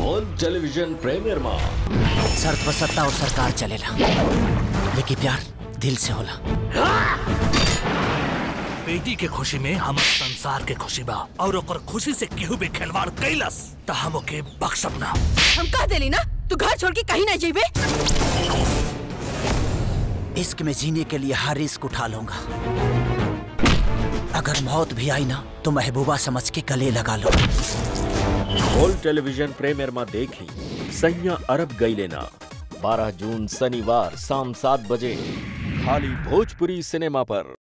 on television premier में शर्त पर सत्ता और सरकार चलेला लेकिन प्यार दिल से होला बेटी के खुशी में हम संसार के खुशी बा और ओकर खुशी से केहू भी खिलवाड़ कैलस त हम ओके बख्शब ना हम कह देली ना तू घर छोड़ के कहीं ना जेबे इश्क में जीने के लिए हर रिस्क उठा लूंगा अगर मौत भी आई ना तो महबूबा समझ के गले लगा लो ऑल टेलीविजन प्रीमियर में देखी सैया अरब गई लेना 12 जून शनिवार शाम सात बजे खाली भोजपुरी सिनेमा पर